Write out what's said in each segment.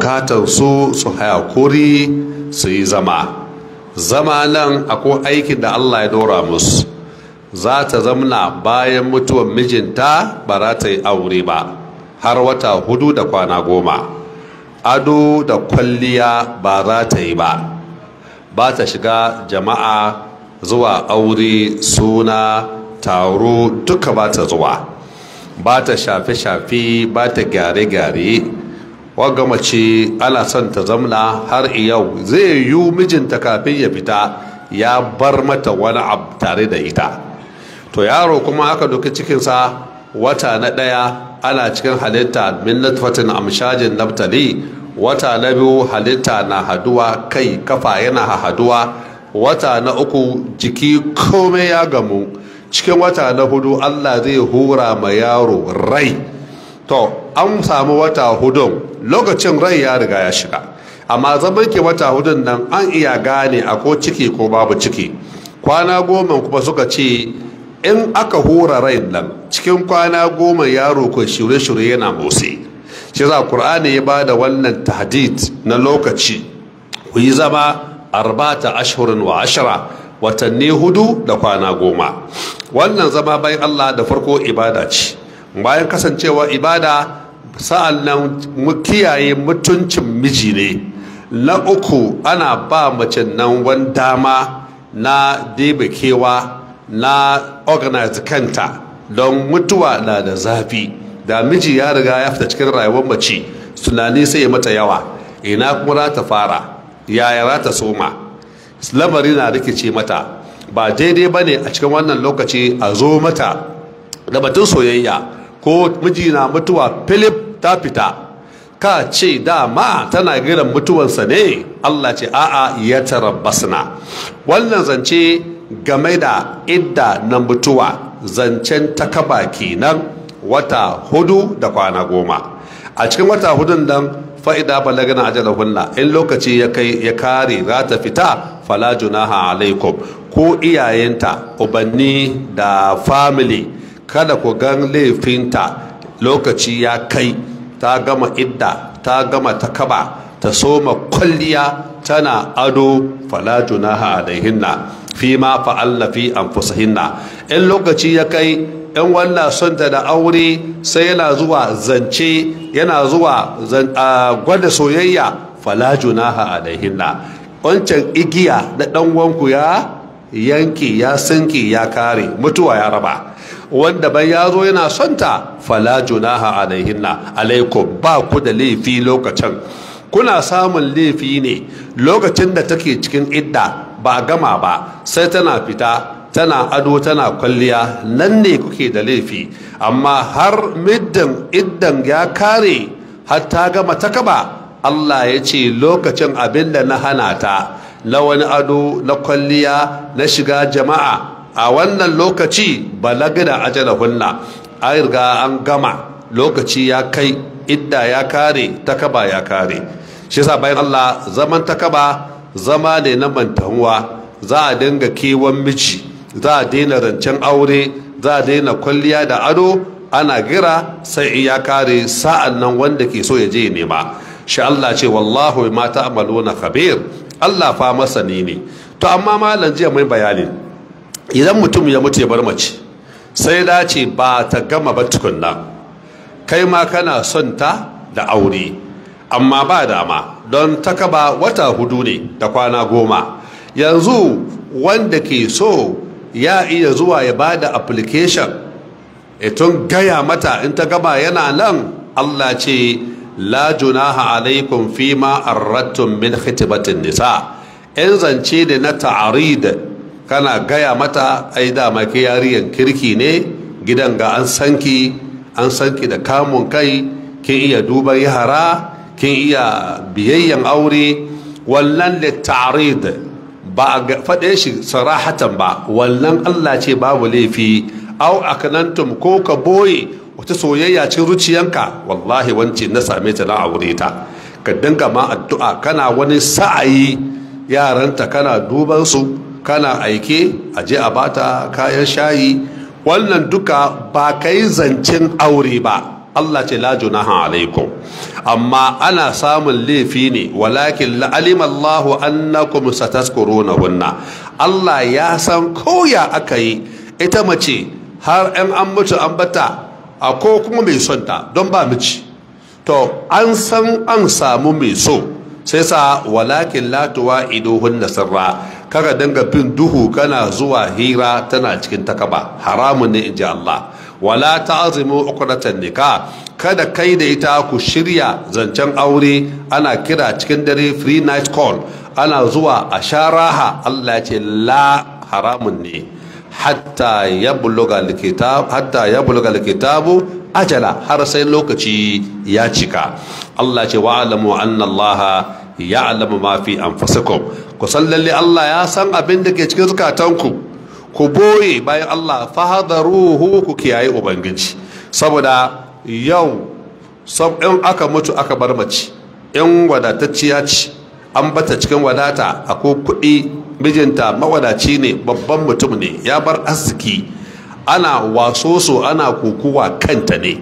bukatar su su hayakuri su yi zama zama nan akwai aikin da allah ya dora musu za ta zamna bayan mutuwar mijinta ba za ta yi aure ba har wata hudu da kwana goma ado da kwalliya ba za ta yi ba ba ta shiga jama'a zuwa aure suna taro duka ba ta zuwa ba ta shafe-shafe ba ta gyare-gyare wagga mace ana son ta zamna har yau zai yi mijinta kafin ya fita ya bar mata wani abu tare da ita to yaro kuma aka doki cikinsa wata na ɗaya ana cikin halitta min natfatin amshajin naftali wata na biyu halitta na haduwa kai kafa yana haduwa wata na uku jiki komai ya gamu cikin wata na hudu allah zai hura ma yaro rai to an samu wata hudun lokacin rai ya riga ya shiga amma zaman ke wata hudun nan an iya gane a ko ciki ko babu ciki kwana goma kuma suka ce in aka hura rai nan cikin kwana goma yaro ko shirye-shirye yana motsi shi za Kur'ani ya bada wannan tahdid na lokaci ku yi zama arbata ashirin wa ashira watanni hudu da kwana goma wannan zama bayan Allah da farko ibada ce bayan kasancewa ibada sa'an nan mu kiyaye mutuncin miji ne na uku ana ba mace nan wani dama na debe kewa na organize kanta don mutuwa na da zafi da miji ya riga ya fita cikin rayuwar mace tunani sai ya mata yawa ina kuma za ta fara yaya za ta soma lamari na rikice mata ba daidai ba ne a cikin wannan lokaci a zo mata da batun soyayya ko miji na mutuwa philip ta fita ka ce dama tana giran mutuwansa ne allah ce a'a ya tarabbasna wannan zance game da idda na mutuwa zancen takaba kenan wata hudu da kwana goma a cikin wata hudun nan fa'ida balagana ajalahunna in lokaci ya kai ya kare za ta fita fala junaha alaikum ko iyayenta ubanni da family kada ku gan laifinta lokaci ya kai ta gama idda ta gama takaba ta soma kwalliya tana ado fala junaha alaihinna fi ma fa'alna fi anfusihinna in lokaci ya kai in wannan son ta da aure sai yana zuwa zance yana zuwa gwada soyayya fala junaha alaihinna wancan igiya da dan wanku ya yanki ya sinki ya kare mutuwa ya raba wanda bai ya zo yana son ta fala junaha alaihinna alaikum ba ku da laifi lokacin kuna samun laifi ne lokacin da take cikin idda ba gama ba sai tana fita tana ado tana kwalliya nan ne kuke da laifi amma har middan iddan ya kare har ta gama ta kaba Allah ya ce lokacin abin da na hana ta na wani ado na kwalliya na shiga jama'a a wannan lokaci balaga da ajalahunna an riga an gama lokaci ya kai idda ya kare takaba ya kare shi yasa bayan Allah zaman takaba zama ne na mantahuwa za a dinga kewan miji za a daina rancen aure za a daina kwalliya da ado ana gira sai ya kare sa'an nan wanda ke so ya je nema shi Allah ce wallahu ma ta'maluna khabir Allah fa masani ne to amma malam jiya mai bayani idan mutum ya mutu ya bar mace sai dace ba ta gama ba tukunna kai ma kana son ta da aure amma ba dama don takaba wata hudu ne da kwana goma yanzu wanda ke so ya iya zuwa ya ba da application tun gaya mata in ta gaba yana nan allah ce la junaha alaikum fima arrattun min khitibatin nisa in zance da na ta'arid kana gaya mata ai dama ke yariyan kirki ne gidan ga an sanki an sanki da kamun kai kin iya duban yara kin iya biyayyan aure wallan da ta'arid ba a faɗe shi sarahatan ba wannan Allah ce babu laifi au akanantum ko ka boye wata soyayya cikin zuciyanka wallahi wance na same ta na aure ta ka dinga ma addu'a kana wani sa'ayi yaranta kana duban su kana aike a je a bata kayan shayi wannan duka ba kai zancen aure ba Allah ce la junaha alaikum amma ana samun laifi ne walakin la'alim Allahu annakum satazkurunahunna Allah ya san koya aka yi ita mace har an an mutu an bata a ko kuma mai son ta don ba miji to an san an samu mai so sai sa walakin la tuwa'iduhunna sirra kaga dinga bin duhu kana zuwa hira tana cikin takaba haramun ne inji Allah wala ta'zimu uqdatan nikah kada kai da ita ku shirya zancen aure ana kira cikin dare free night call ana zuwa a sharaha Allah ce la haramun ne hatta yabluga alkitab hatta yabluga alkitabu ajala har sai lokaci ya cika Allah ce wa alamu anna Allah ya'lamu ma fi anfusikum ku san lalle Allah ya san abin da ke cikin zukatanku ku boye bayan Allah fahadaruhu ku kiyaye ubangiji saboda yau in aka mutu aka bar mace in wadatacciya ce an bata cikin wadata akwai kuɗi mijinta mawadaci ne babban mutum ne ya bar arziki ana wasoso ana kukuwa kanta ne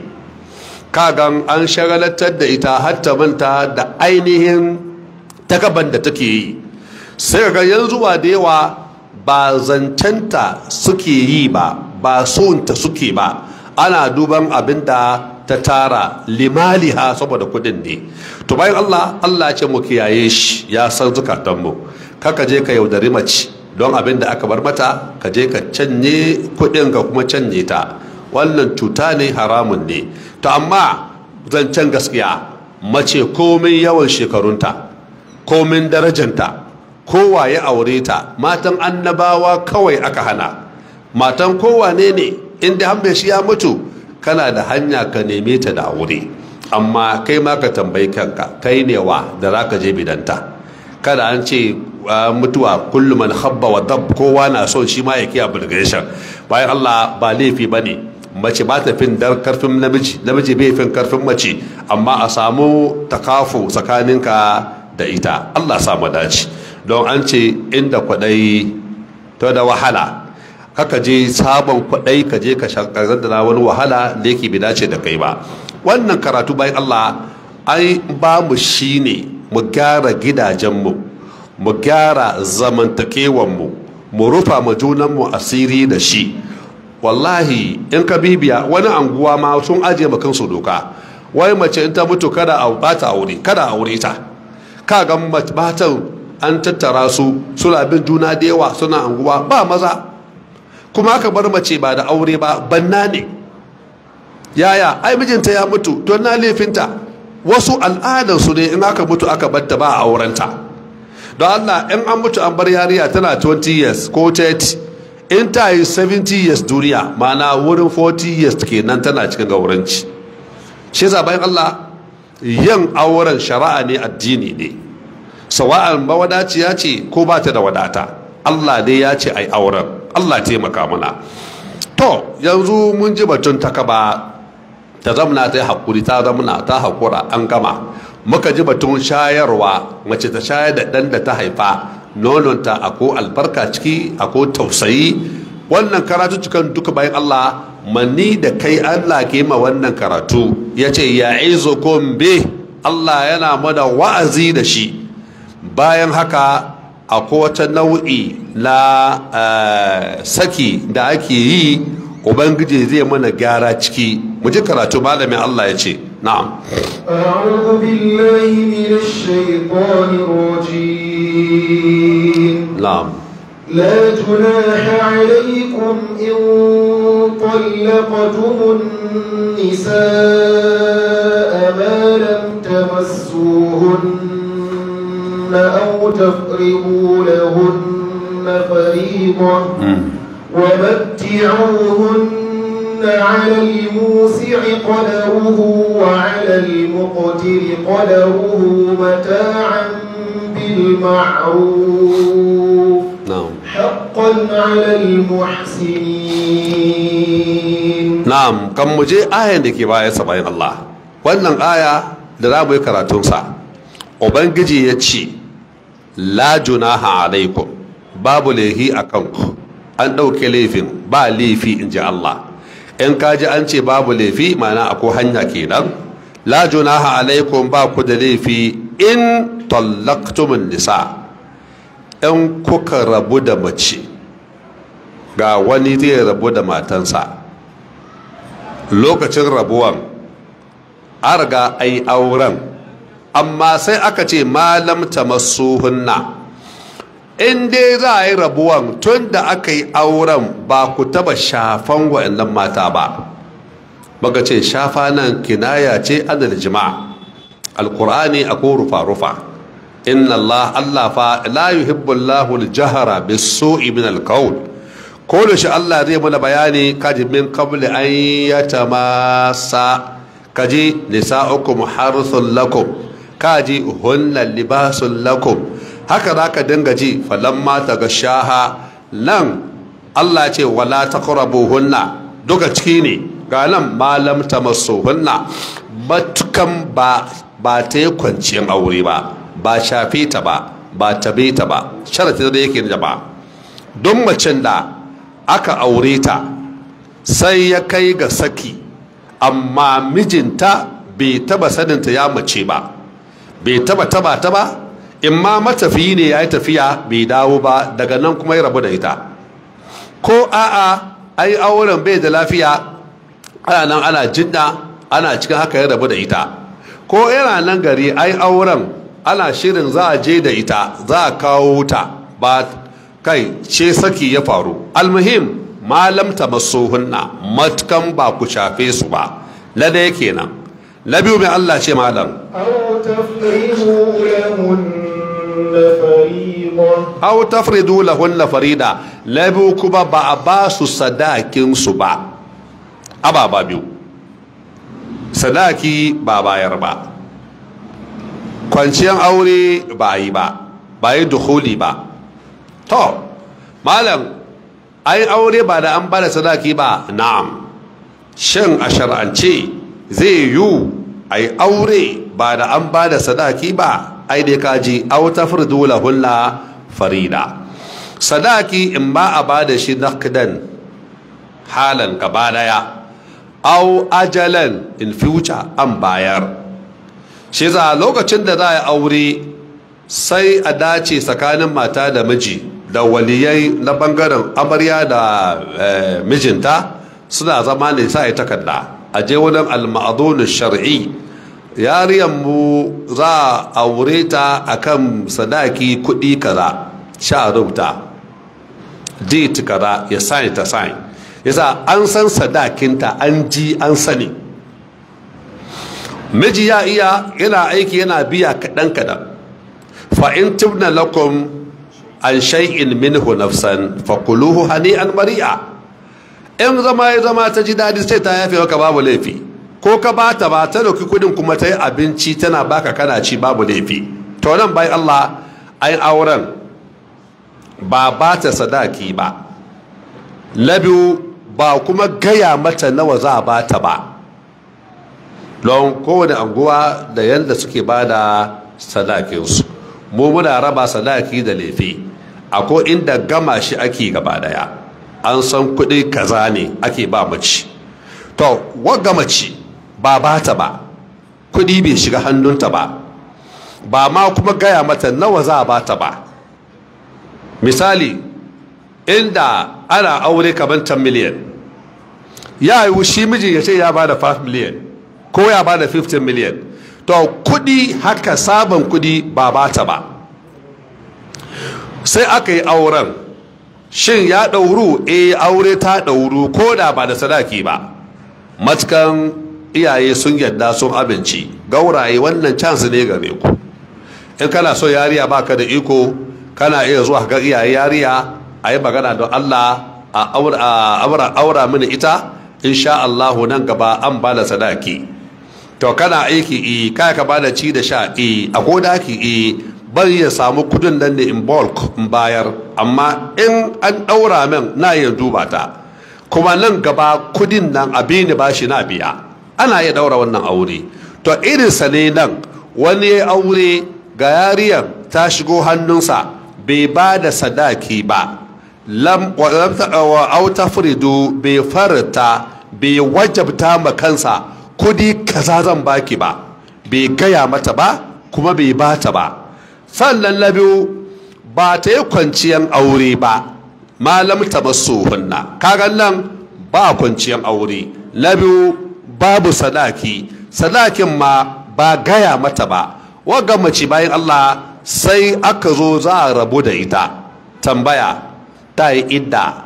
kagan an shagalatar da ita hatta manta da ainihin takaban da take yi sai ga yanzu wa da yawa ba zancenta suke yi ba ba sonta suke ba ana duban abin da ta tara limaliha saboda kudin ne to bayan Allah Allah ce mu kiyaye shi ya san zukatanmu kaka je ka yaudari mace don abin da aka bar mata ka je ka canye kudin ka kuma canye ta wannan cuta ne haramun ne to amma zancen gaskiya mace komai yawan shekarunta komin darajanta kowa ya aure ta matan annabawa kawai aka hana matan kowa ne ne inda hambe shi ya mutu kana da hanya ka neme ta da aure amma kai ma ka tambayi kanka kai ne wa da za ka je bidanta kada an ce mutuwa kullum man habba wa dab kowa na son shi ma ya kiya bulgation bayan Allah ba laifi bane mace ba ta fin dar karfin namiji namiji bai fin karfin mace amma a samu takafu tsakaninka da ita Allah samu dace don an ce inda kwadai to da wahala kaka je sabon kwadai ka je ka shakarar da wani wahala da yake bi dace da kai ba wannan karatu bayan Allah ai ba mu shine mu gyara gidajenmu mu gyara zamantakewanmu mu rufa ma junanmu asiri da shi wallahi in ka bibiya wani anguwa ma sun ajiye ma kansu doka wai mace in ta mutu kada a bata aure kada aure ta ka ga matan an tattara su suna bin juna da yawa suna anguwa ba maza kuma aka bar mace ba da aure ba banna ne yaya ai mijinta ya mutu to na laifinta wasu al'adarsu ne in aka mutu aka batta ba a aurenta don allah in an mutu an bar yariya tana 20 years ko 30 in ta yi 70 years duniya mana wurin 40 years kenan tana cikin gauranci shi yasa bayan allah yin auren shari'a ne addini ne sawa'an mawadaciya ce ko ba ta da wadata allah dai ya ce ai auren allah taimaka mana to yanzu mun ji batun takaba ta zamana ta yi haƙuri ta zamana ta haƙura an gama muka ji batun shayarwa mace ta shayar da ɗan da ta haifa nononta ako albarka ciki ako tausayi wannan karatu cikin duka bayan Allah manni da kai Allah ke ma wannan karatu ya ce ya izo be Allah yana mana wa'azi da shi bayan haka akwai wata nau'i na saki da ake yi ubangiji zai mana gyara ciki mu ji karatu malamin Allah ya ce na'am أعوذ بالله من الشيطان الرجيم na'am لا جناح عليكم إن طلقتم النساء ما لم تمسوهن أو تفرضوا لهن فريضة ومتعوهن على الموسع قدره وعلى المقتر قدره متاعا بالمعروف na'am حقا على المحسنين na'am kan mu je ayan da ke baya bayan Allah wannan aya da za mu yi karatunsa ubangiji ya ce la junaha alaikum babu laifi a kanku an ɗauke laifin ba laifi in ji Allah in kaji an ce babu laifi mana akwai hanya kenan la junaha alaikum ba ku da laifi in tallaqtumun nisa in kuka rabu da mace ga wani zai rabu da matansa lokacin rabuwan an riga ai auren amma sai aka ce malam tamassuhunna in dai za a yi rabuwan tun da aka yi auren ba ku taba shafan wa'annan mata ba baka ce shafa nan kinaya ce adal jima'a alkur'ani akwai rufa-rufa inna Allah Allah fa la yuhibbu Allahu al-jahra bis-su'i min al-qawl ko da shi Allah zai mana bayani kaji min qabli an yatamassa kaji nisa'ukum harthun lakum kaji hunna libasun lakum haka zaka dinga ji falamma tagashaha nan Allah ce wala taqrabuhunna duka ciki ne ga nan malam tamassuhunna matukan ba ba ta yi kwanciyar aure ba ba shafe ta ba ba tabe ta ba sharati da yake da ba don macen da aka aure ta sai ya kai ga saki amma mijinta bai taba saninta ya mace ba bai taba taba ta ba in ma matafiyi ne ya yi tafiya bai dawo ba daga nan kuma ya rabu da ita ko a'a ai auren bai da lafiya ana nan ana jinna ana cikin haka ya rabu da ita ko yana nan gari ai auren ana shirin za a je da ita za a kawo wuta ba kai ce saki ya faru almuhim malam tamassuhunna matkan ba ku shafe su ba na da kenan na biyu mai Allah ce malam أو تفرضوا لهن فريضة aw tafridu lahunna farida na biyu kuma ba a ba su sadakin su ba ababa biyu sadaki ba bayar ba kwanciyar aure ba yi ba ba yi dukuli ba to malam ai aure ba da an bada sadaki ba na'am shin a shar'ance zai yiwu ai aure ba da an bada sadaki ba ai dai kaji aw tafridu lahunna farida sadaki in ba a bada shi naqdan halan gaba daya aw ajalan in future an bayar shi za lokacin da za a yi aure sai a dace tsakanin mata da miji da waliyai na bangaren amarya da mijinta suna zama ne sa ya takarda a je wurin al-ma'adun shar'i yariyan mu za a aure ta akan sadaki kuɗi kaza sha rubuta date kaza ya sign ta sign yasa an san sadakinta an ji an sani miji ya iya yana aiki yana biya kaɗan kaɗan fa in tibna lakum an shay'in minhu nafsan fakuluhu hani'an mari'a in zama ya zama ta ji daɗi sai ta yafe maka babu laifi ko ka bata ba ta dauki kudin kuma ta yi abinci tana baka kana ci babu laifi to nan bai Allah ai auren ba ba ta sadaki ba na biyu ba kuma gaya mata nawa za a bata ba don kowane anguwa da yadda suke ba da sadakinsu mu muna raba sadaki da laifi akwai inda gama shi ake gaba daya an san kuɗi kaza ne ake ba mace to wagga mace ba ba ta ba kuɗi bai shiga hannunta ba ba ma kuma gaya mata nawa za a ba ta ba misali inda ana aure kamar 10 miliyan ya yi shi miji ya ce ya ba da 5 miliyan ko ya ba da 15 miliyan to kudi haka sabon kudi ba ba ta ba sai aka yi auren shin ya ɗauru e aure ta ɗauru ko da ba da sadaki ba matukan iyaye sun yadda sun abinci gauraye wannan chance ne gare ku in kana so yariya baka da iko kana iya zuwa ga iyaye yariya a yi magana don allah a aura mini ita insha allahu nan gaba an ba da sadaki to kana aiki e kai ka bada ci da sha e a kodaki e bari ya samu kudin nan ne in bulk in bayar amma in an daura min na iya duba ta kuma nan gaba kudin nan abin da bashi na biya ana iya daura wannan aure to irin sa ne nan wani ya aure ga yariyar ta shigo hannunsa bai ba da sadaki ba lam wa aw tafridu bai farta bai wajabta ma kansa kudi kaza zan baki ba bai gaya mata ba kuma bai bata ba sannan na biyu ba ta yi kwanciyan aure ba malam ta masu hunna kagan nan ba kwanciyan aure na biyu babu sadaki sadakin ma ba gaya mata ba waga mace bayan Allah sai aka zo za a rabu da ita tambaya ta yi idda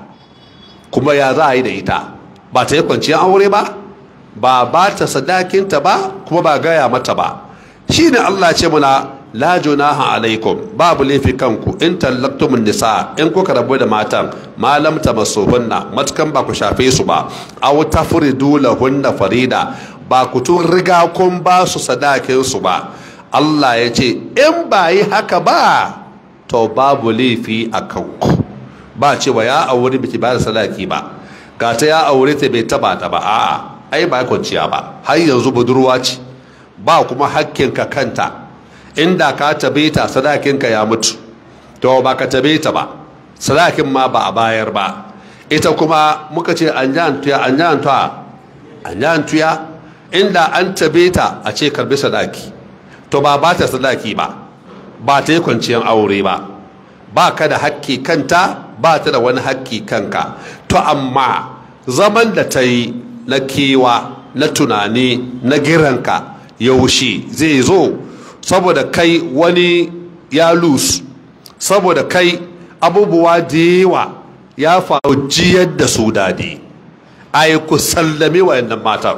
kuma ya za a yi da ita ba ta yi kwanciyar aure ba ba ba ta sadakinta ba kuma ba gaya mata ba shi ne Allah ce muna la junaha alaikum babu laifi kanku in tallaktumun nisa in kuka rabu da matan malam ta masuhunna matukan ba ku shafe su ba aw tafridu lahunna farida ba ku tun riga kun ba su sadakin su ba Allah ya ce in ba yi haka ba to babu laifi a kanku ba cewa ya aure biki ba da sadaki ba ga ta ya aure ta bai taba ta ba a'a ai ba kwanciya ba har yanzu budurwa ce ba kuma hakkinka kanta inda ka tabe ta sadakinka ya mutu to ba ka tabe ta ba sadakin ma ba a bayar ba ita kuma muka ce an jan tuya an jan tuya an jan tuya inda an tabe ta a ce karbi sadaki to ba ba ta sadaki ba ba ta yi kwanciyar aure ba ba ka da hakki kanta ba ta da wani hakki kanka to amma zaman da ta yi na kewa na tunani na giranka yaushe zai zo saboda kai wani ya lose saboda kai abubuwa da yawa ya faru jiyar da su dadi a yi ku sallame wayannan matan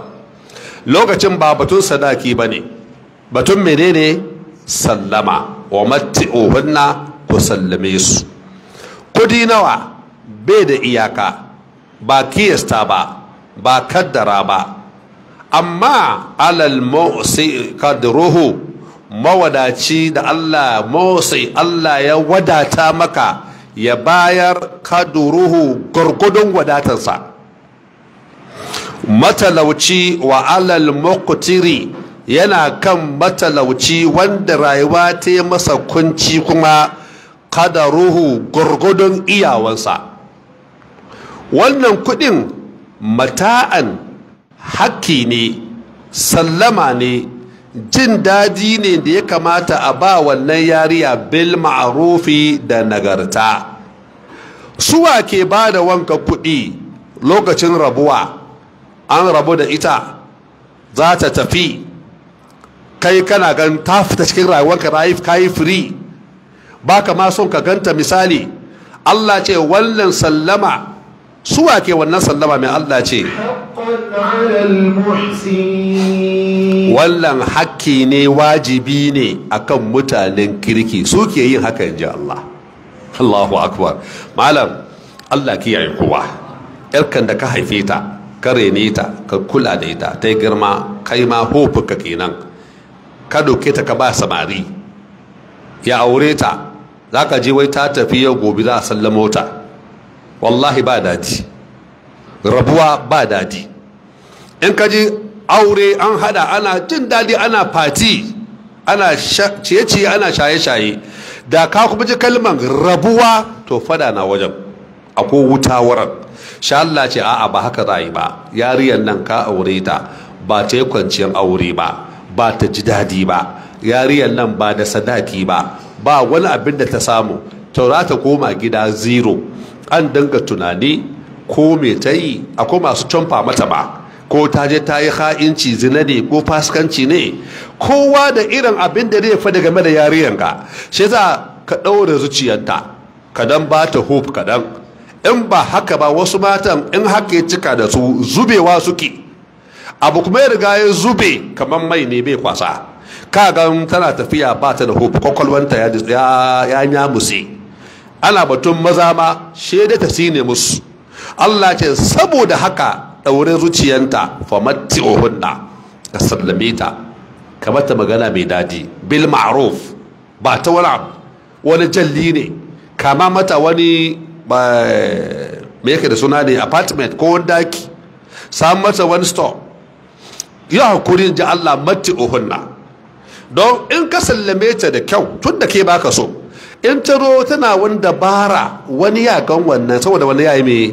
lokacin ba batun sadaki ba ne batun menene sallama wa matti'uhunna ku sallame su kudi nawa bai da iyaka ba kiyasta ba ba kaddara ba amma alal motsi kadruhu mawadaci da Allah motsi Allah ya wadata maka ya bayar kadruhu gurgudun wadatarsa matalauci wa alal muqtiri yana kan matalauci wanda rayuwa ta yi masa kunci kuma kadaruhu gurgudun iyawansa wannan kudin mata'an hakki ne sallama ne jin daji ne da ya kamata a ba wannan yariya bil ma'arufi da nagarta suwa ke ba da wanka kudi lokacin rabuwa an rabu da ita za ta tafi kai kana gan ta fita cikin rayuwarka ka yi free ba ka ma son ka ganta misali Allah ce wannan sallama suwa ke wannan sallama mai Allah ce wannan hakki ne wajibi ne akan mutanen kirki su ke yin haka in ji Allah Allahu akbar malam Allah kiyaye kowa yarkan da ka haife ta ka rene ta ka kula da ita ta girma kai ma hofuka kenan ka doke ta ka ba samari ya aure ta za ka je wai ta tafi yau gobe za a sallamo ta wallahi ba dadi rabuwa ba dadi in ka ji aure an hada ana jin dadi ana fati ana ciye-ciye ana shaye-shaye da ka kuma ji kalman rabuwa to fada na wajen akwai wuta wurin sha Allah ce a'a ba haka za yi ba yariyar nan ka aure ta ba ta yi kwanciyar aure ba ba ta ji dadi ba yariyar nan ba da sadaki ba ba wani abin da ta samu to za ta koma gida zero an dinga tunani ko me ta yi akwai masu camfa mata ba ko ta je ta yi ha'inci zina ne ko faskanci ne kowa da irin abin da zai fada game da yariyan ka shi za ka ɗaure zuciyarta ka dan ba ta hope kadan in ba haka ba wasu matan in haka ya cika da su zubewa suke abu kuma ya riga ya zube kamar mai ne bai kwasa kagan tana tafiya ba ta da hope kwakwalwanta ya ya nyamuse ana batun maza ma shaida ta sine musu Allah ce saboda haka daure zuciyanta fa matti'uhunna ka sallame ta ka mata magana mai dadi bil ma'ruf ba ta wani abu wani jalli ne kama mata wani me yake da suna ne apartment ko wani daki samu mata wani store ya hakuri ji Allah matti'uhunna don in ka sallame ta da kyau tun da ke baka so in ta ro tana wani dabara wani ya gan wannan saboda wani ya yi mai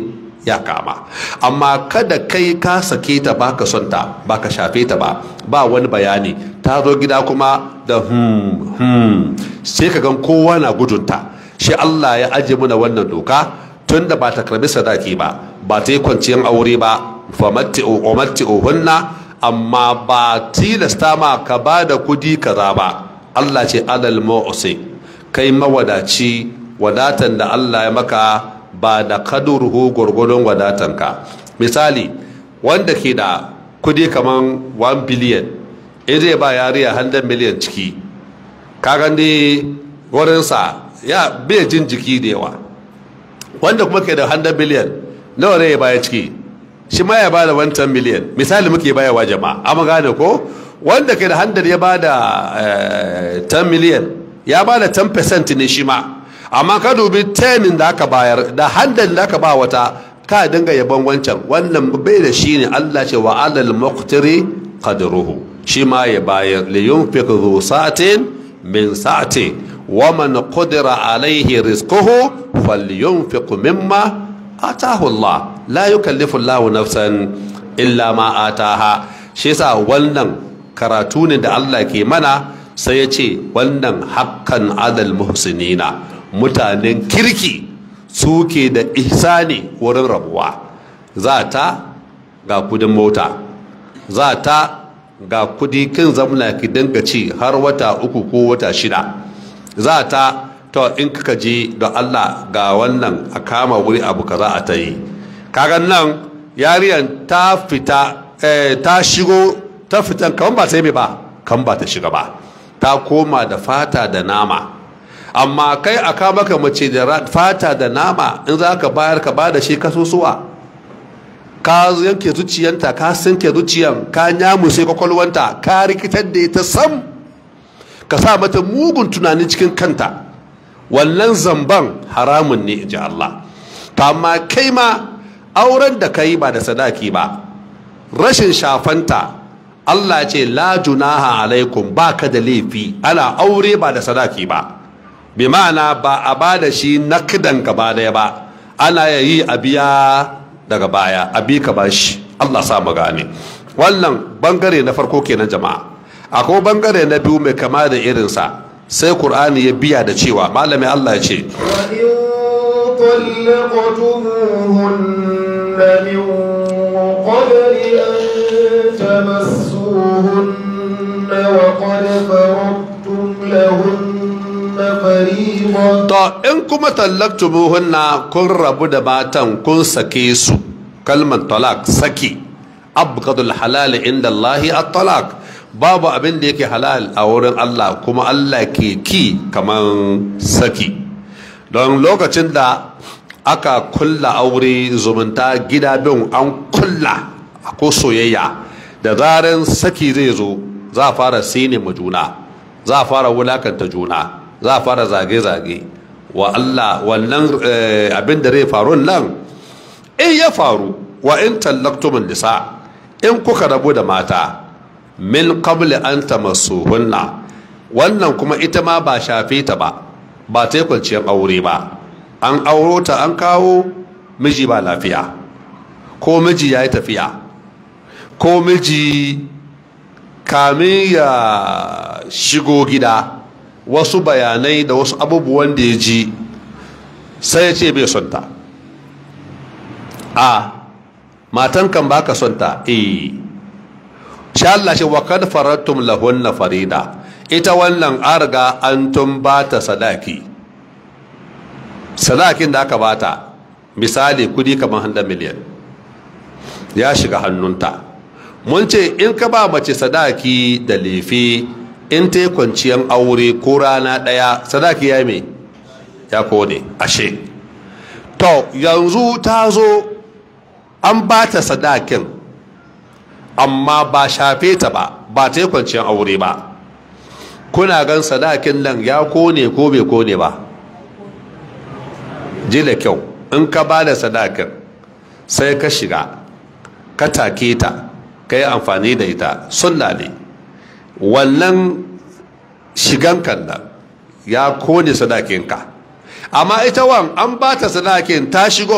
ya kama amma kada kai ka sake ta baka son ta baka shafe ta ba ba wani bayani ta zo gida kuma da hmm hmm sai ka gan kowa na gudunta shi Allah ya aje muna wannan doka tunda ba ta karbi sadaki ba ba ta yi kwanciyar aure ba famatti'uhunna amma ba tilasta ma ka ba da kudi kaza ba Allah ce alal mu'si kai mawadaci wadatan da Allah ya maka ba da kadurhu gurgurdon wadatanka misali wanda ke da kudi kaman 1 billion in zai ba yariya 100 million ciki kagan dai wurinsa ya bai jin jiki da yawa wanda kuma ke da 100 billion nawa ne ya baya ciki shi ma ya bada 110 million misali muke bayarwa jama'a amma gane ko wanda ke da 100 ya bada 10 million ya bada 10% ne shi ma amma ka dubi 10 da aka bayar da 100 da aka ba wata ka dinga yabon wancan wannan bai da shi ne Allah ce wa alal muqtiri qadruhu shi ma ya bayar li yunfiq dhu sa'atin min sa'ati wa man qadira alayhi rizquhu falyunfiq mimma atahu Allah la yukallifu Allah nafsan illa ma ataha shi yasa wannan karatu ne da Allah ke mana sai ya ce wannan hakkan adal muhsinina mutanen kirki suke da ihsani wurin rabuwa za ta ga kudin mota za ta ga kudi kin zamna ki dinga ci har wata uku ko wata shida za ta to in kaka je da Allah ga wannan a kama wuri abu kaza a ta yi kagan nan yariyan ta fita ta shigo ta fitan kan ba sai mai ba kan ba ta shiga ba ta koma da fata da nama amma kai a kama ka mace da fata da nama in za ka bayar ka bada shi kasusuwa ka yanke zuciyanta ka sinke zuciyan ka nyamu sai kwakwalwanta ka rikitar da ita sam ka sa mata mugun tunani cikin kanta wannan zamban haramun ne ji Allah amma kai ma auren da kai ba da sadaki ba rashin shafanta Allah ce la junaha alaikum ba ka da laifi ana aure ba da sadaki ba bi ma'ana ba a ba da shi nakdan gaba daya ba ana yi a biya daga baya a bi ka bashi Allah sa mu gane wannan bangare na farko kenan jama'a akwai bangare na biyu mai kama da irinsa sai Kur'ani ya biya da cewa malami Allah ya ce طلقتموهن من قبل أن تمسوهن وقد فرضتم لهن فريضة to in kuma tallaktumuhunna kun rabu da matan kun sake su kalmar talak saki abgadul halal inda Allahi at-talak babu abin da yake halal a wurin Allah kuma Allah ke ki kaman saki don lokacin da aka kulla aure zumunta gida bin an kulla ko soyayya da zaran saki zai zo za a fara sine ma juna za a fara wulakanta juna za a fara zage-zage wa Allah wannan abin da zai faru nan in ya faru wa in tallaktumin nisa in kuka rabu da mata min qabli an tamassuhunna wannan kuma ita ma ba shafe ta ba ba ta kwanciyar aure ba an auro ta an kawo miji ba lafiya ko miji ya yi tafiya ko miji kamin ya shigo gida wasu bayanai da wasu abubuwan da ya ji sai ya ce bai son ta a matan kan baka son ta eh sha Allah shi wa kad farattum lahunna farida ita wannan arga an tun bata sadaki sadakin da aka bata misali kudi kamar 100 miliyan ya shiga hannunta mun ce in ka ba mace sadaki da lefe in ta yi kwanciyar aure ko rana ɗaya sadaki ya me ya kone ashe to yanzu ta zo an ba ta sadakin amma ba shafe ta ba ba ta yi kwanciyar aure ba kuna gan sadakin nan ya kone ko bai kone ba ji da kyau in ka ba da sadakin sai ka shiga ka take ta ka yi amfani da ita sunna ne wannan shigan nan ya kone sadakinka amma ita wan an ba ta sadakin ta shigo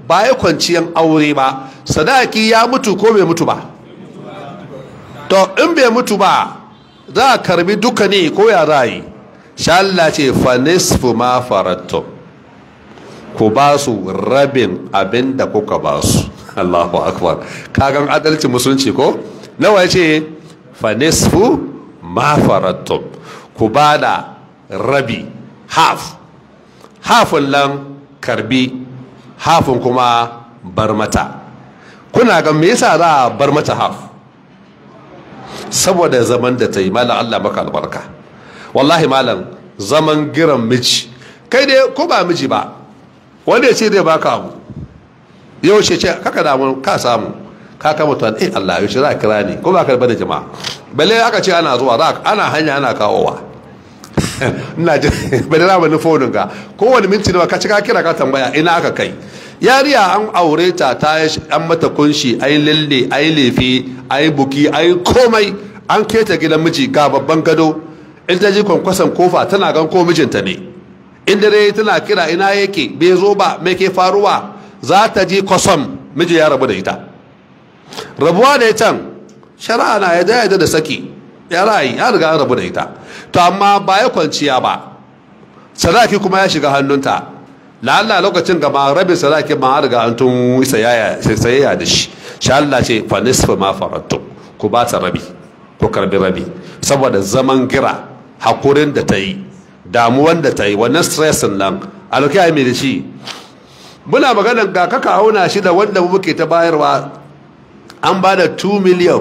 ba ya kwanciyan aure ba sadaki ya mutu ko bai mutu ba to in bai mutu ba za a karbi duka ne ko ya rayi sha Allah ce fa nisfu ma farattum ku ba su rabin abin da kuka ba su Allahu akbar kagan adalci musulunci ko nawa ya ce fa nisfu ma farattum ku ba da rabi half hafin nan karbi hafin kuma bar mata kuna ga me yasa za a bar mata half saboda zaman da ta yi malam Allah maka albarka wallahi malam zaman giran miji kai dai ko ba miji ba wanda ya ce zai baka abu yau ce ce kaka damu ka samu ka kama tuwan eh Allah yau ce za a kira ni ko ba ka da jama'a balle aka ce ana zuwa za ana hanya ana kawowa ina ji bada na wani fonin ga kowane minti nawa ka ci ka kira ka tambaya ina aka kai yariya an aure ta ta an mata kunshi ai lalle ai lefe ai buki ai komai an keta gidan miji ga babban gado in ta ji kwankwason kofa tana gan ko mijinta ne in dare tana kira ina yake bai zo ba me ke faruwa za ta ji kwasom miji ya rabu da ita rabuwa da can shari'a na ya yadda da saki ya ra'ayi ya riga an rabu da ita to amma ba ya kwanciya ba sadaki kuma ya shiga hannunta la'alla lokacin gama rabin sadaki ma an riga an tun sayayya da shi sha Allah ce fa nisfa ma farattu ku ba ta rabi ku karbi rabi saboda zaman gira hakurin da ta yi damuwan da ta yi wannan stressin nan alkai mai da shi muna maganar ga kaka auna shi da wanda muke ta bayarwa an ba da 2 miliyan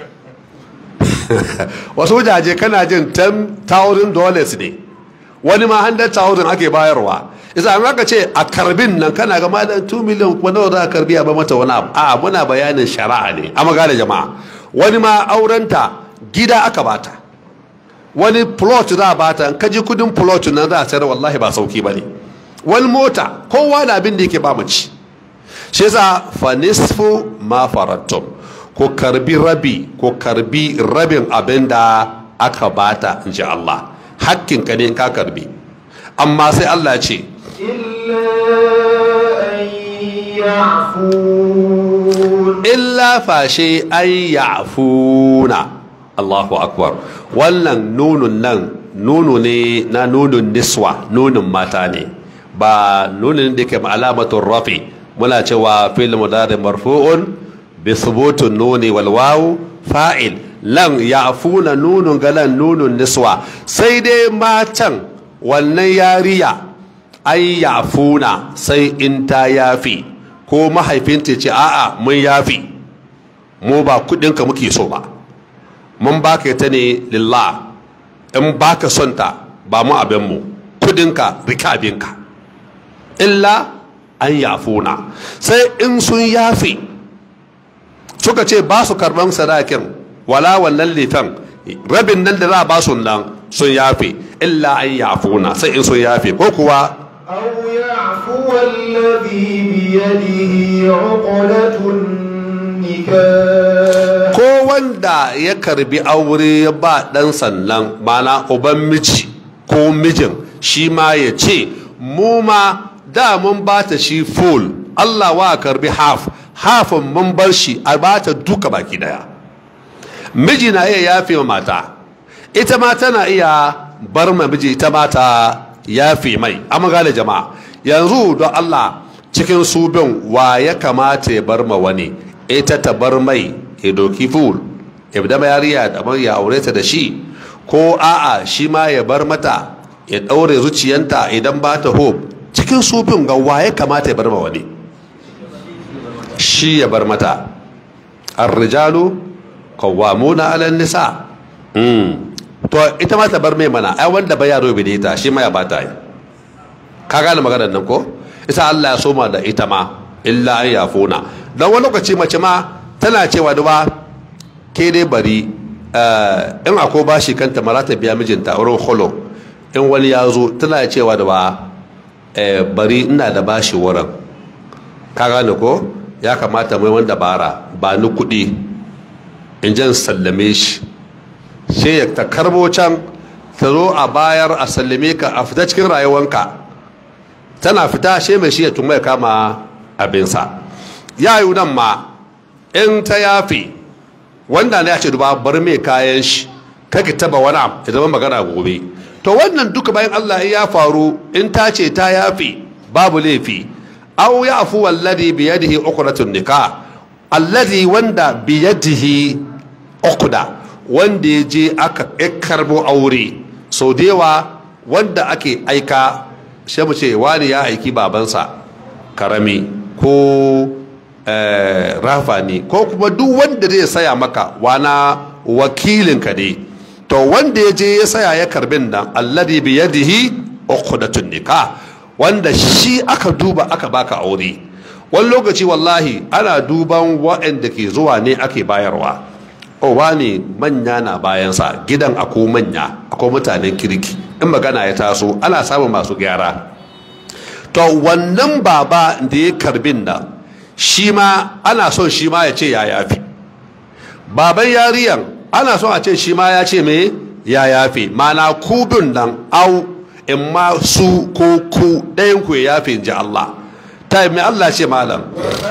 wasu wajaje kana jin 10,000 dollars ne wani ma 100,000 ake bayarwa isa an aka ce a karbin nan kana ga malam 2 miliyan kuma nawa za a karbi a ba mata wani abu a muna bayanin shari'a ne a magana jama'a wani ma aurenta gida aka bata wani plot za a bata in kaji kudin plot nan za a sayar wallahi ba sauki ba ne wani mota kowa da abin da yake ba mace shi yasa fa nisfu ma farattum ko karbi rabi ko karbi rabin abin da aka bata in ji Allah hakkinka ne ka karbi amma sai Allah ce illa fashe ay ya'funa Allahu akbar wannan nunun nan nunu ne na nunun niswa nunun mata ne ba nunin da ke alamatun rafi muna cewa fil mudari marfu'un bi thubutun nuni wal wawu fa'il lan ya'funa nunun galan nunun niswa sai dai matan wannan yariya ai ya'funa sai in ta yafi ko mahaifinta ce a'a mun yafi mu ba kudinka muke so ba mun baka ta ne lillah in baka son ta ba mu abin mu kudinka rika abinka illa an yafuna sai in sun yafi suka ce ba su karban sadakin wala wannan litan rabin nan da za a ba su nan sun yafe illa an yafuna sai in sun yafe ko kuwa أو يعفو الذي بيده عقدة النكاح ko wanda ya karbi aure ya ba dan sannan mana uban miji ko mijin shi ma ya ce mu ma da mun ba ta shi full Allah wa karbi half hafin mun bar shi a ba ta duka baki daya miji na iya yafe ma mata ita ma tana iya bar ma miji ita ma ta yafe mai amma gane jama'a yanzu don Allah cikin su bin wa ya kamata ya bar ma wani ita ta bar mai ya doki full ya da yariya da ya aure ta da shi ko a'a shi ma ya bar mata ya ɗaure zuciyanta idan ba ta hope cikin su bin ga wa ya kamata ya bar ma wani shi ya bar mata arrijalu qawwamuna 'ala nisa to ita ma ta bar mai mana ai wanda ba yaro bi ta shi ma ya bata yi ka gane maganar nan ko ita Allah ya soma da ita ma illa an yafuna dan wani lokaci mace ma tana cewa da ba ke dai bari in ako bashi kanta mara ta biya mijinta wurin holo in wani ya zo tana cewa da ba bari ina da bashi wurin ka gane ko ya kamata mai wanda bara ba ni kuɗi in jan sallame shi sai ya ta karbo can ta zo a bayar a sallame ka a fita cikin rayuwanka tana fita sai mai shi ya tuma ya kama abinsa ya yi nan ma in ta yafe wanda ne ya ce duba bar mai kayan shi kake taba wani abu ya zama magana gobe to wannan duka bayan Allah ya faru in ta ce ta yafe babu laifi aw ya afu alladhi bi yadihi uqratun nikah alladhi wanda bi yadihi uqda wanda ya je aka karbo aure sau da yawa wanda ake aika sai mu ce wani ya aiki babansa karami ko rafa ne ko kuma duk wanda zai saya maka wana wakilinka ne to wanda ya je ya saya ya karbin nan alladhi bi yadihi uqdatun nikah wanda shi aka duba aka baka aure wani lokaci wallahi ana duban waɗanda ke zuwa ne ake bayarwa o wani manya na bayansa gidan ako manya akwai mutanen kirki in magana ya taso ana samun masu gyara to wannan baba da ya karbin nan shi ma ana son shi ma ya ce ya yafi baban yariyan ana son a ce shi ma ya ce me ya yafi mana kubin nan au in ma su ko ku ɗayan ku ya yafi in ji Allah ta yi mai Allah ce malam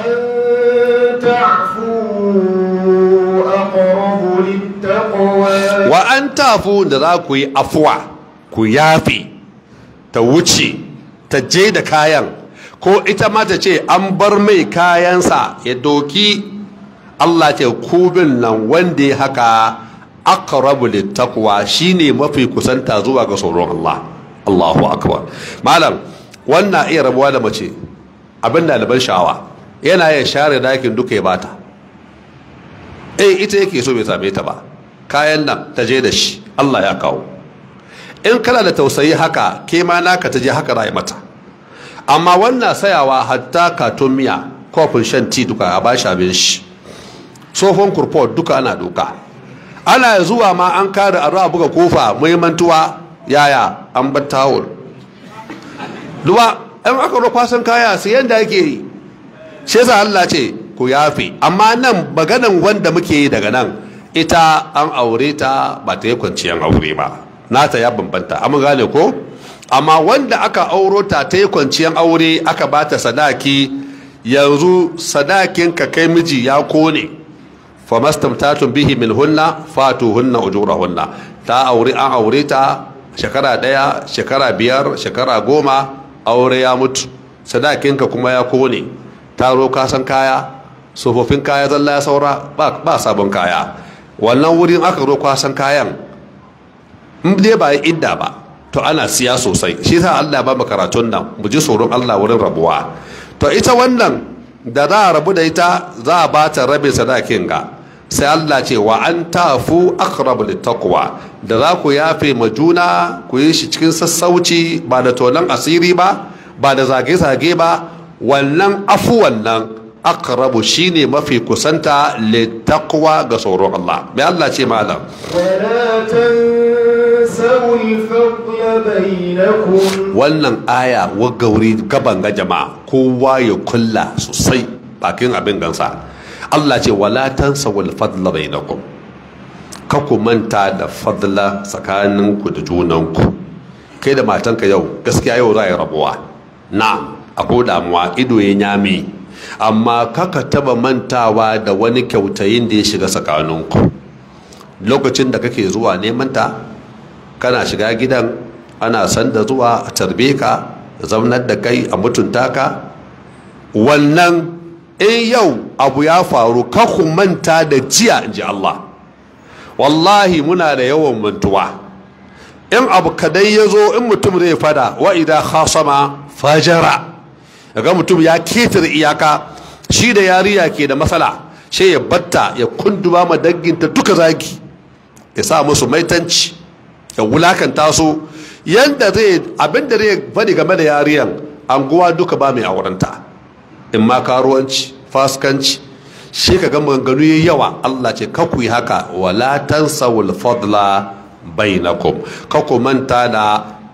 wa an tafu da za ku yi afuwa ku yafi ta wuce ta je da kayan ko ita ma ta ce an bar mai kayansa ya doki Allah ce kubin nan wanda ya haka aqrabu littaqwa shine mafi kusanta zuwa ga tsoron Allah Allahu akbar malam wannan iya rabuwa da mace abin da ban sha'awa yana ya share dakin duka ya bata eh ita yake so bai same ta ba kayan nan ta je da shi Allah ya kawo in kana da tausayi haka ke ma naka ta je haka rayu mata amma wannan sayawa hatta katon miya kofin shan ti duka a bashi abin shi tsohon kurfot duka ana doka ana zuwa ma an kare a ruwa buga kofa muhimmantuwa yaya an bar tawul duba in aka ruwa kwasan kaya sai yanda ake yi shi yasa Allah ce ku yafe amma nan maganan wanda muke yi daga nan ita an aure ta ba ta yi kwanciyar aure ba nata ya bambanta amma gane ko amma wanda aka auro ta ta yi kwanciyar aure aka ba ta sadaki yanzu sadakin ka kai miji ya kone famastamtatun bihi min hunna fatu hunna ujurahunna ta aure an aure ta shekara daya shekara biyar shekara goma aure ya mutu sadakin ka kuma ya kone taro kasan kaya tsofaffin kaya zalla ya saura ba sabon kaya wannan wurin aka zo kwasan kayan in dai ba idda ba to ana siya sosai shi sa Allah ba mu karatun nan mu ji tsoron Allah wurin rabuwa to ita wannan da za a rabu da ita za a ba ta rabin sadakin ga sai Allah ce wa an tafu aqrabu littaqwa da za ku yafe ma juna ku yi shi cikin sassauci ba da tonan asiri ba ba da zage-zage ba wannan afu wannan aqrabu shine mafi kusanta littaqwa ga tsoron Allah mai Allah ce malam ولا تنسوا الفضل بينكم wannan aya wagauri gaban ga jama'a kowa ya kulla sosai bakin abin gansa Allah ce wala tansawul fadla bainakum ka ku manta da fadla tsakaninku da junanku kai da matanka yau gaskiya yau za a yi rabuwa na akwai damuwa ido ya nyame amma kaka taba mantawa da wani kyautayin da ya shiga tsakaninku lokacin da kake zuwa neman ta kana shiga gidan ana san da zuwa a tarbe ka zaunar da kai a mutunta ka wannan in yau abu ya faru ku manta da jiya in ji Allah wallahi muna da yawan mantuwa in abu kadai ya zo in mutum zai fada wa idan khasama fajara ga mutum ya ketare iyaka shi da yariya ke da matsala sai ya batta ya kunduma ma danginta duka zagi ya sa musu maitanci ya wulakanta su yanda zai abinda zai faɗi game da yariyan anguwa duka ba mai aurenta in ma karuwanci faskanci shi ka ga maganganu yayi yawa Allah ce ka ku yi haka wala tansawul fadla bainakum ka ku manta da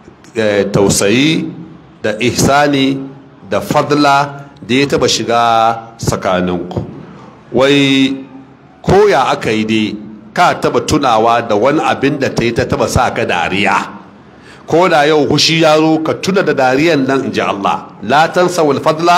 tausayi da ihsani da fadla da ya taba shiga tsakaninku wai koya aka yi dai ka taba tunawa da wani abin da ta yi ta taba sa ka dariya ko da yau hushi ya zo ka tuna da dariyan nan in ji Allah la tansa wal fadla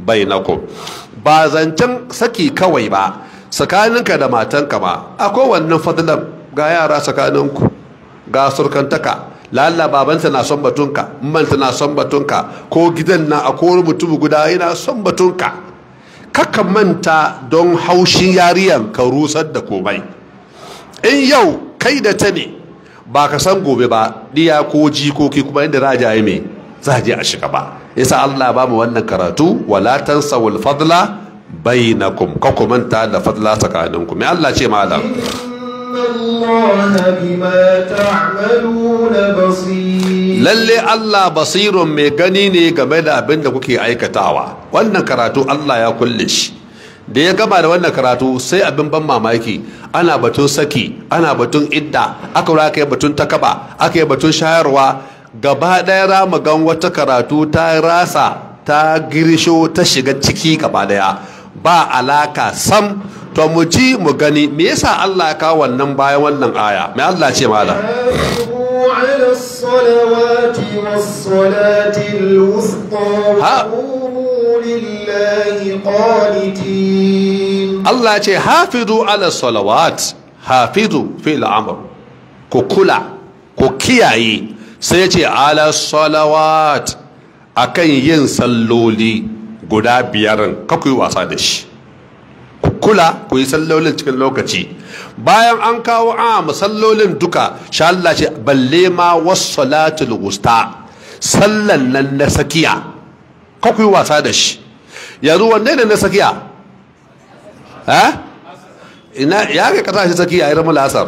bainakum ba zancen saki kawai ba tsakaninka da matanka ma akwai wannan fadlan ga yara tsakaninku ga surkantaka lalla babanta na son batunka manta na son batunka ko gidan na akwai mutum guda yana son batunka kaka manta don haushin yariyan ka rusar da komai in yau kai da ta ne ba ka san gobe ba diya ko jikoki kuma inda raja ya mai za a je a shiga ba yasa Allah ba mu wannan karatu wala tansawul fadla bainakum ka ku manta da fadla tsakaninku me Allah ce malam إن الله بما تعملون بصير lalle Allah basirun mai gani ne game da abin da kuke aikatawa wannan karatu Allah ya kulle shi da ya gama da wannan karatu sai abin ban mamaki ana batun saki ana batun idda aka wura aka yi batun takaba aka yi batun shayarwa gaba ɗaya ramu gan wata karatu ta rasa ta girisho ta shiga ciki gaba ɗaya ba alaka sam to mu ji mu gani me yasa Allah ya kawo wannan bayan wannan aya me Allah ce malam حافظوا على الصلوات والصلاة الوسطى ها. وقوموا لله قانتين Allah ce hafizu ala salawat hafizu fil amr ku kula ku kiyaye sai ce ala salawat akan yin salloli guda biyarin ka ku yi wasa da shi ku kula ku yi sallolin cikin lokaci bayan an kawo a sallolin duka sha Allah ce balle ma wassalatul wusta sallan nan na sakiya ka ku yi wasa da shi yanzu wanne ne na sakiya ha ina ya ga kasashe sakiya irin mulasar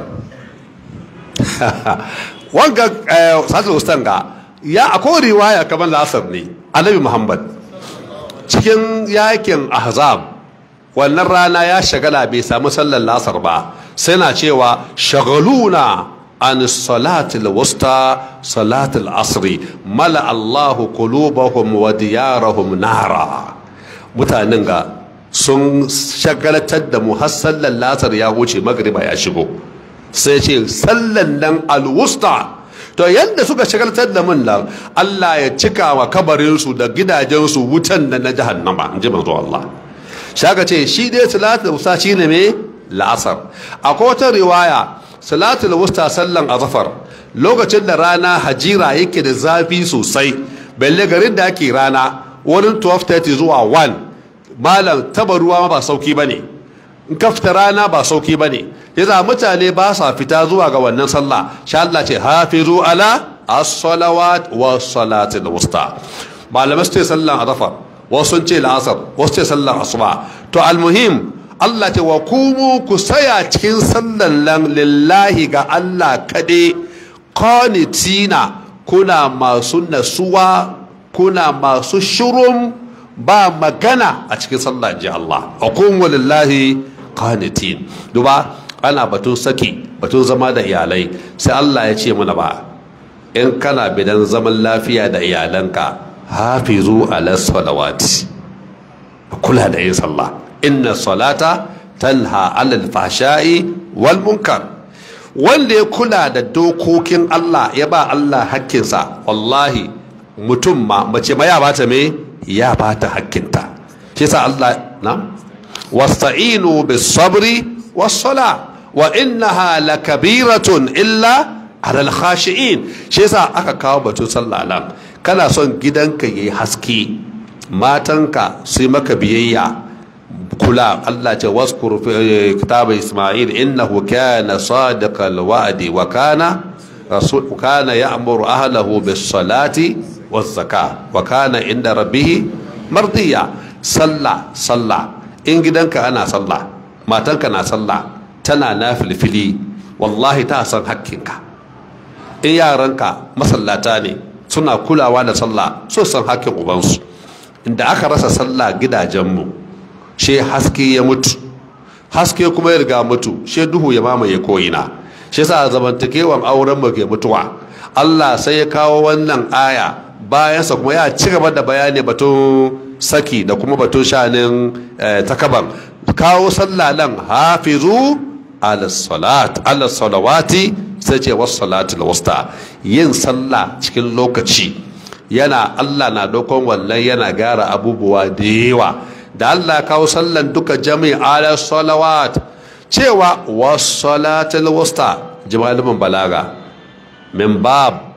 wanga satul ustan ga ya akwai riwaya kamar lasar ne annabi muhammad cikin yakin ahzab wannan rana ya shagala bai samu sallar lasar ba sai na cewa shagaluna an salatul wusta salatul asri mala allahu qulubahum wa diyarahum nara mutanen ga sun shagalatar da mu har sallar lasar ya wuce magriba ya shigo sai ce sallan nan alwusta to yadda suka shagaltar da mun nan Allah ya cika wa kabarinsu da gidajensu wutan da na jahannama in ji manzo Allah shaka ce shi dai salatul wusta shine me la'asar akwai wata riwaya salatul wusta sallan azafar lokacin da rana hajira yake da zafi sosai balle garin da ake rana wurin 12:30 zuwa 1 malam taba ruwa ba sauki ba ne in ka fita rana ba sauki ba ne yasa mutane ba sa fita zuwa ga wannan sallah sha Allah ce hafizu ala as-salawat wa salatil wusta malamai su ce sallan azafar wasu sun ce la'asar wasu ce sallan asuba to almuhim Allah ce wa kumu ku saya cikin sallan lan lillahi ga Allah kade qanitina kuna masu nasuwa kuna masu shurum ba magana a cikin sallah ji Allah hukumu lillahi qanitin duba ana batun saki batun zama da iyalai sai Allah ya ce mana ba in kana bidan zaman lafiya da iyalanka hafizu ala salawati kula da yin sallah inna salata tanha alal fahsha'i wal munkar wanda ya kula da dokokin Allah ya ba Allah hakkinsa wallahi mutum ma mace ma ya bata me ya bata hakkinta shi sa Allah na wasta'inu bis sabri was sala wa innaha lakabiratun illa alal khashi'in shi yasa aka kawo batun sallah nan kana son gidanka yayi haske matanka su maka biyayya kula Allah ce waskur fi kitab Isma'il innahu kana sadiqal wa'di wa kana rasul kana ya'muru ahlahu bis salati waz zakah wa kana inda rabbih mardiya sallah sallah in gidanka ana sallah matanka na sallah tana nafilfili wallahi ta san hakkinka in yaranka masallata ne suna kulawa da sallah so san hakkin ubansu inda aka rasa sallah gidajenmu she haske ya mutu haske kuma ya riga mutu she duhu ya mamaye ko'ina shi sa zamantakewan auren mu ke mutuwa Allah sai ya kawo wannan aya bayansa kuma ya ci gaba da bayani batun saki da kuma batun shanin takaban kawo sallah nan hafizu ala salat ala salawati sai ce wasu salatul wusta yin sallah cikin lokaci yana Allah na dokon wannan yana gyara abubuwa da yawa da Allah kawo sallan duka jami'i ala salawat cewa was-salatul wusta jimalin balaga min bab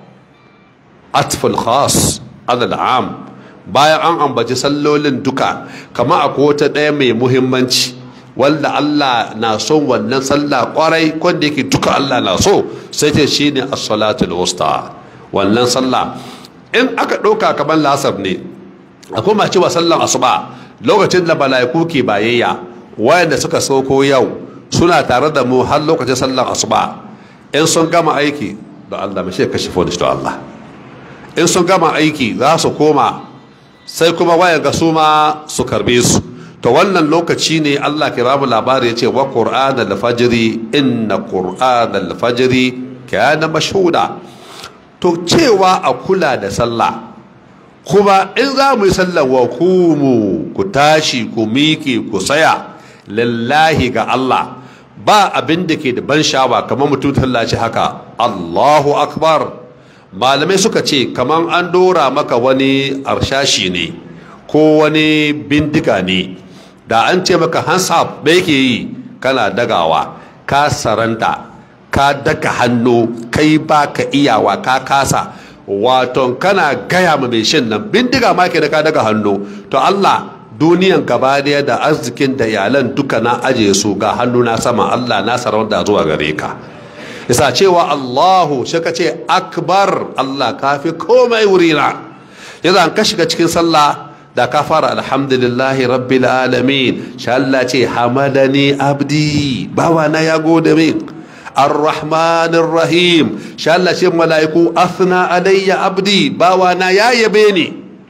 atful khas adal am bayan an ambaci sallolin duka kama akwai wata ɗaya mai muhimmanci wanda Allah na son wannan sallah kwarai wanda yake duka Allah na so sai ce shine as-salatul wusta wannan sallah in aka ɗauka kamar lasar ne akwai ma cewa sallan asuba lokacin da mala'iku ke bayayya wayanda suka sauko yau suna tare da mu har lokacin sallan asuba in sun gama aiki da Allah mai shi kashe fodish da Allah in sun gama aiki za su koma sai kuma wayan ga su ma su karbe su to wannan lokaci ne Allah ke bamu labari yace wa qur'an al-fajri inna qur'an al-fajri kana mashhuda to cewa a kula da sallah kuma in za mu yi sallar wa kumu ku tashi ku miƙe ku saya lillahi ga Allah ba abin da ke da ban sha'awa kamar mutum tallace haka Allahu akbar malamai suka ce kamar an dora maka wani arshashi ne ko wani bindiga ne da an ce maka hands up da yake yi kana dagawa ka saranta ka daga hannu kai ba ka iyawa ka kasa waton kana gaya ma mai shin nan bindiga ma ke da ka daga hannu to Allah duniyan gaba daya da arzikin da iyalan duka na aje su ga hannu na sama Allah na sarauta zuwa gare ka yasa cewa Allahu shi ka ce akbar Allah kafi komai wurina yasa an ka shiga cikin sallah da ka fara alhamdulillahi rabbil alamin sha Allah ce hamadani abdi bawa na ya gode min الرحمن الرحيم شاء الله شيء ملائكو أثنى علي عبدي باوانا يا يبيني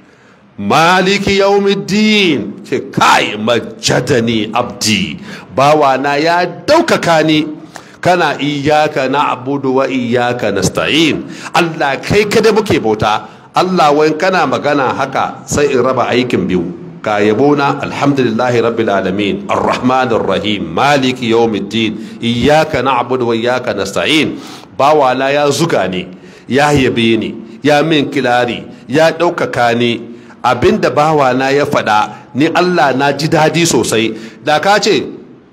مالك يوم الدين كاي مجدني عبدي باوانا يا دوككاني kana iyaka na'budu wa iyaka nasta'in Allah kai kada muke bauta Allah wai kana magana haka sai in raba aikin biyu ka yabona alhamdulillahi rabbil alamin arrahmanir rahim maliki yawmiddin iyyaka na'budu wa iyyaka nasta'in bawala ya zuga ne ya yabe ni ya min kilari ya ɗaukaka ni abinda bawana ya faɗa ni Allah na ji dadi sosai da ka ce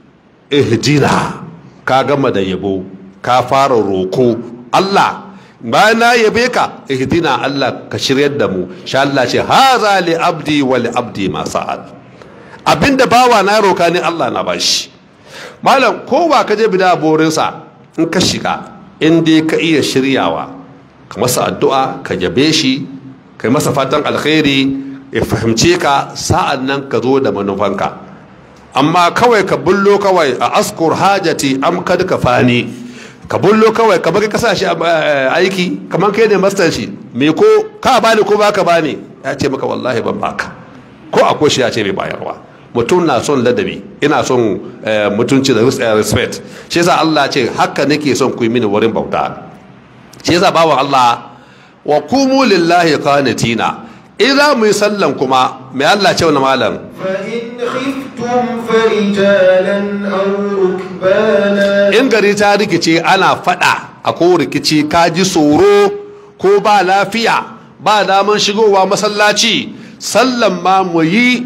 ihdina ka gama da yabo ka fara roko Allah bayan na yabe ka ihdina Allah ka shiryar da mu sha Allah ce haza li abdi wa li abdi ma sa'ad abinda bawa na roka ne Allah na bashi malam kowa ka je bida borinsa in ka shiga in dai ka iya shiryawa ka masa addu'a ka yabe shi kai masa fatan alkhairi ya fahimce ka sa'an nan ka zo da manufanka amma kawai ka bullo kawai a askur hajati am kad ka fani ka bullo kawai ka bari kasa shi aiki kamar kai ne mastan shi me ko ka bani ko baka bani ya ce maka wallahi ban baka ko akwai shi ya ce bai bayarwa mutum na son ladabi ina son mutunci da respect shi yasa Allah ce haka nake son ku yi mini wurin bauta shi yasa bawan Allah wa kumu lillahi qanitina in za mu yi sallan kuma mai Allah ce wani malam فإن خفتم فرجالا أو ركبانا in gari ta rikice ana fada a ko rikici ka ji tsoro ko ba lafiya ba daman shigowa masallaci sallan ma mu yi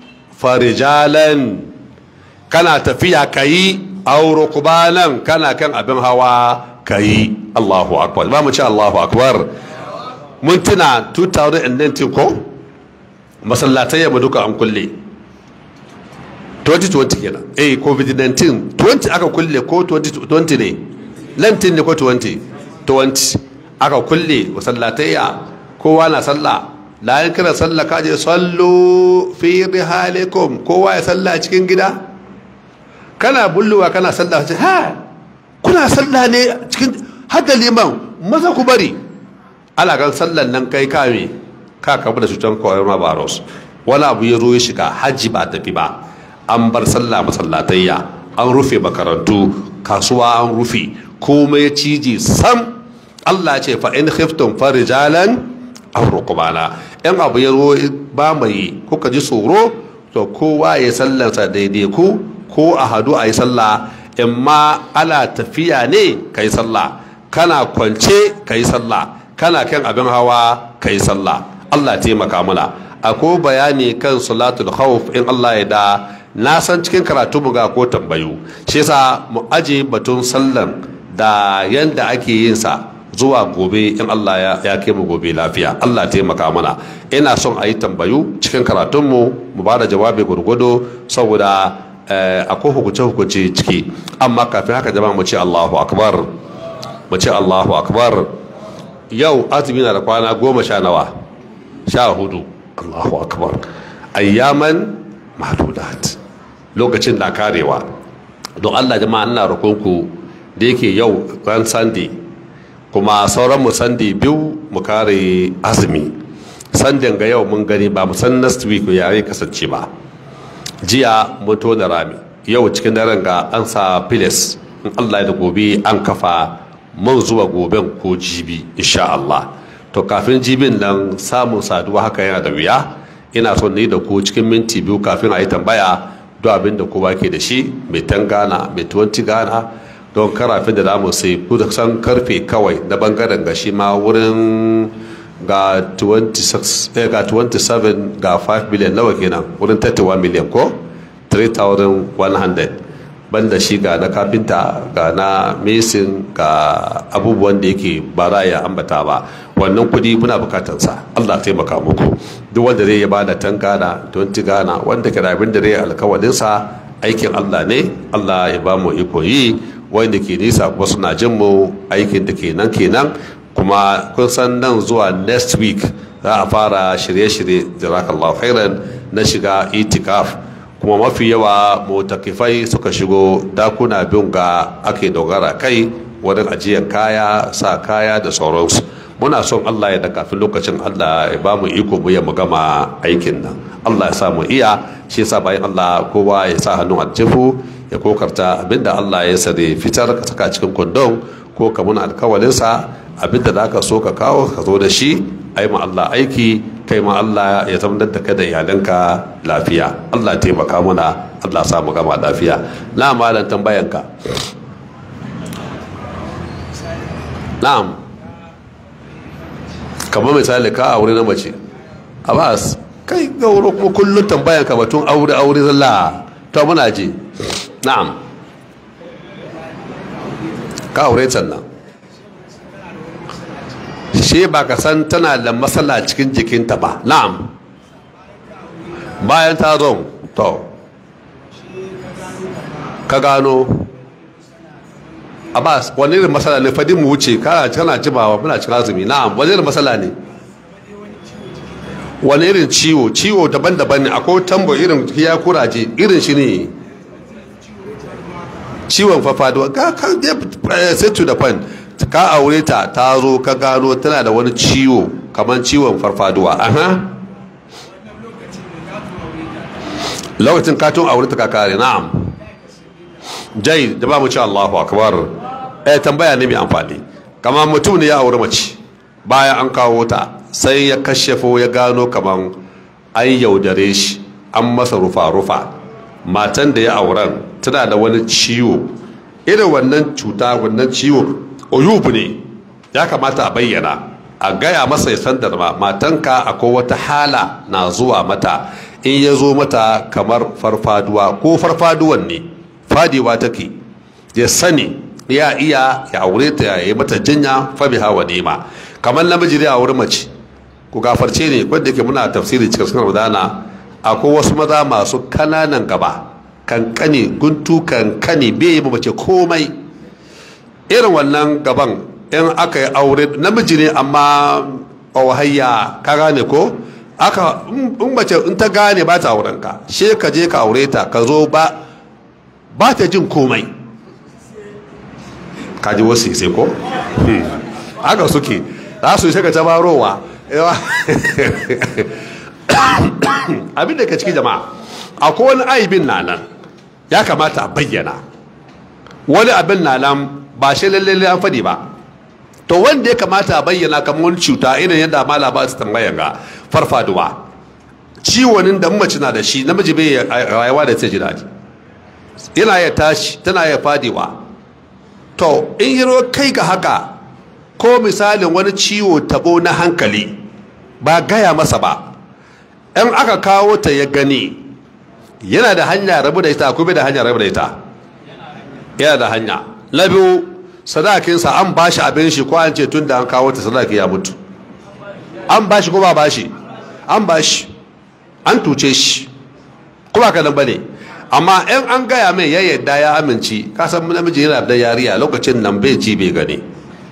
farijalan kana tafiya ka yi auro kubanan kana kan abin hawa ka yi allahu akbar ba mu ce allahu akbar mun tuna 2019 ko masallatai yamma duka an kulle 2020 kenan eh covid-19 20 aka kulle ko 2020 ne 19 ne ko 20 20 aka kulle masallatayya kowa na sallah layan kira sallah kaje sallu fi rihalikum kowa ya sallah cikin gida kana bulluwa kana sallah ce ha kuna sallah ne cikin hada liman maza ku bari ala kan sallan nan kai kame ka kamu da cutar coronavirus wani abu ya zo ya shiga hajji ba tafi ba an bar sallah masallatayya an rufe makarantu kasuwa an rufe komai ciji sam Allah ce fa in khiftum farijalan aw rukbana in abu ya zo ba mai kuka ji tsoro to kowa ya sallarsa daidai ku ko a hadu a yi sallah in ma ana tafiya ne ka yi sallah kana kwance ka yi sallah kana kan abin hawa ka yi sallah Allah taimaka mana akwai bayani kan salatul khawf in Allah ya da na san cikin karatu mu ga ko tambayu shi yasa mu aje batun sallan da yanda ake yin sa zuwa gobe in Allah ya, ya kai mu gobe lafiya Allah taimaka mana ina son a yi tambayu cikin karatunmu mu ba da jawabi gurgudu saboda eh, akwai hukunce-hukunce ciki amma kafin haka jama'a mu ce Allahu akbar mu ce Allahu akbar yau azumi na da kwana goma sha nawa sha hudu Allahu akbar ayyaman mahdudat lokacin na karewa don Allah jama'a ina roƙonku da yake yau ran sunday kuma sauran mu sandi biyu mu kare azumi sandin ga yau mun gani ba mu san next week ya yi kasance ba jiya mun tona rami yau cikin daren ga an sa filis in allah da gobe an kafa mun zuwa goben ko jibi insha allah to kafin jibin nan samun saduwa haka yana da wuya ina son ni da ku cikin minti biyu kafin a yi tambaya duk abin da kowa ke da shi mai 10 gana mai 20 gana don karafin da damu sai kusan karfe kawai na bangaren ga shi ma wurin ga 26 eh, ga 27 ga 5 million nawa kenan wurin 31 million ko 3100 banda shi ga na kafinta ga na mesin ga abubuwan da yake ba za ya ambata ba wannan kudi muna bukatansa allah taimaka muku duk wanda zai ba da 10 gana 20 gana wanda ke da abin da zai alkawalinsa aikin allah ne allah ya ba mu iko yi wanda ke nisa kuma suna jin mu aikin da kenan kenan kuma kun san nan zuwa next week za a fara shirye-shirye jirakallahu khairan na shiga itikaf kuma mafi yawa motakifai suka shigo dakuna biyun ga ake dogara kai wurin ajiyar kaya sa kaya da sauransu muna son allah ya da kafin lokacin allah ya ba mu iko mu ya mu gama aikin nan allah ya sa mu iya shi yasa bayan allah kowa ya sa hannun aljihu ya kokarta abinda Allah ya sare fitar ka saka cikin kondon ko ka muna alkawalinsa abinda da aka so ka kawo ka zo da shi ai ma Allah aiki kai ma Allah ya zama da kai da iyalanka lafiya Allah taimaka muna Allah sa mu gama lafiya na malan tambayanka na'am kamar misali ka aure na mace abbas kai gauro kuma kullum tambayanka batun aure aure zalla to muna je na'am ka aure nan she ba ka san tana da matsala cikin jikinta ba na'am bayan ta zo to ka gano abbas wani irin matsala ne fadin mu wuce kana kana jimawa muna cikin azumi na'am wani irin matsala ne wani irin ciwo ciwo daban-daban ne akwai tambo irin ya kuraje irin shi ne ciwon fafaduwa ka ka sai to the point ka aure ta ta zo ka gano tana da wani ciwo kamar ciwon farfaduwa aha lokacin katon aure ta kakare na'am jai da ba mu ci Allahu akbar eh tambaya ne mai amfani kamar mutum ne ya aure mace bayan an kawo ta sai ya kashefo ya gano kamar an yaudare shi an masa rufa-rufa matan da ya auren tana da wani ciwo irin wannan cuta wannan ciwo oyubu ne ya kamata a bayyana a gaya masa ya san da matanka akwai wata hala na zuwa mata in ya zo mata kamar farfaduwa ko farfaduwan ne fadiwa take ya sani ya iya ya aure ta ya yi mata jinya fabi hawa nema kamar namiji da aure mace ku gafarce ne wanda yake muna tafsiri cikin sunan ramadana akwai wasu maza masu kananan gaba kankani guntu kankani bai yi mace komai irin wannan gaban in aka yi aure namiji ne amma wahayya ka gane ko aka in mace in ta gane ba ta auren ka she ka je ka aure ta ka zo ba ba ta jin komai ka ji wasu sai ko haka suke za su yi shaka ta barowa abin da ka ciki jama'a akwai wani aibin na nan ya kamata a bayyana wani abin na nan ba shi lalle an faɗi ba to wanda ya kamata a bayyana kamar wani cuta irin yadda mala ba su tambayan ga farfaduwa ciwonin da mace na da shi namiji bai rayuwa da ta ji daɗi yana ya tashi tana ya fadiwa to in yi kai ga haka ko misalin wani ciwo tabo na hankali ba gaya masa ba in aka kawo ta ya gani yana da hanya rabu da ita ko bai da hanya rabu da ita yana da hanya na biyu sadakinsa an ba shi abin shi ko an ce tun da an kawo ta sadaki ya mutu an ba shi ko ba ba shi an ba shi an tuce shi ko ba kanan ba ne amma in an gaya mai ya yadda ya amince kasan namiji yana da yariya lokacin nan bai ci bai gani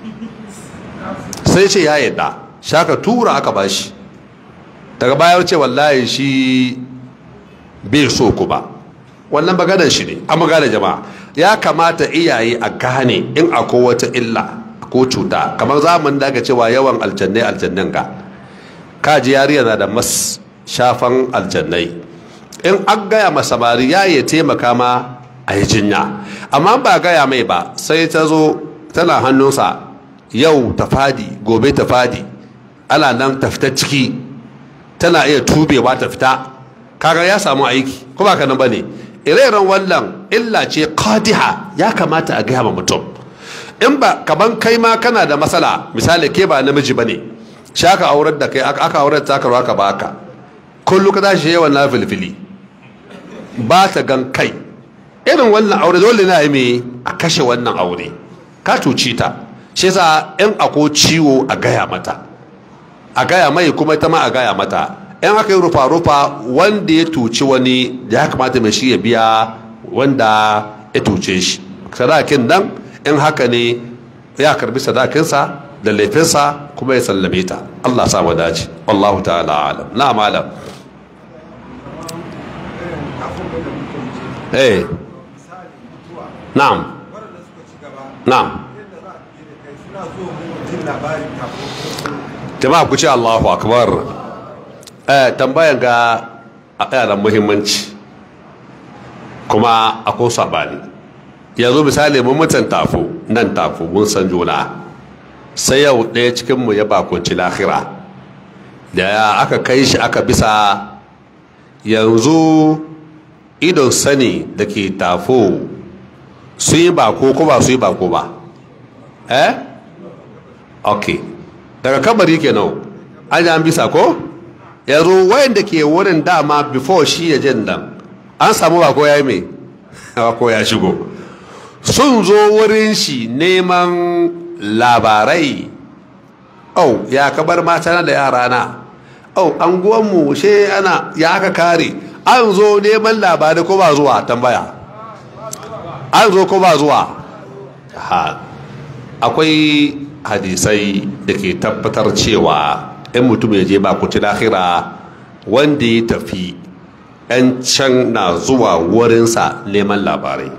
sai ce ya yadda shaka tura aka ba shi daga baya ce wallahi shi bai so ku ba wannan maganar shi ne an magana jama'a ya kamata iyaye a gane in akwai wata illa ko cuta kamar zaman da aka cewa yawan aljannai aljannan ka kaji yariya na da mas shafan aljannai in an gaya masa bari ya yi taimaka ma a yi jinya amma ba gaya mai ba sai ta zo tana hannunsa yau ta fadi gobe ta fadi ana nan ta fita ciki tana iya tubewa ta fita kaga ya samu aiki ko ba ka nan bane ire-iren wannan illa ce qadiha ya kamata a gaya ma mutum in ba kaman kai ma kana da matsala misali ke ba namiji bane shaka aurar da kai aka aurar ta ka ka baka kullu ka tashi yawan na filfili ba ta gan kai irin wannan aure dole na yi a kashe wannan aure ka cuci ta shi yasa in ako ciwo a gaya mata a gaya mai kuma ita ma a gaya mata in aka yi rufa-rufa wanda ya tuci wani da ya kamata mai shi ya biya wanda ya tuce shi sadakin nan in haka ne ya karbi sadakinsa da laifinsa kuma ya sallame ta Allah sa mu dace wallahu ta'ala alam na malam eh na'am na'am jama'a ku ce Allahu akbar eh tambayan ga yana muhimmanci kuma akwai sabani yanzu misali mun mutan tafu nan tafu mun san juna sai yau ɗaya cikinmu ya bakunci lahira da ya aka kai shi aka bisa yanzu idon sani da ke tafo sun yi bako ko ba su yi bako ba eh ok daga kabari kenan an yi an bisa ko yanzu wayanda ke wurin dama before shi ya jin nan an samu bako ya yi mai bako ya shigo sun zo wurin shi neman labarai oh ya kabar mata da yara na oh anguwanmu she ana ya aka kare an zo neman labarai ko ba zuwa tambaya an zo ko ba zuwa ha akwai hadisai da ke tabbatar cewa in mutum ya je ba kuci lahira wanda ya tafi 'yan can na zuwa wurinsa neman labarai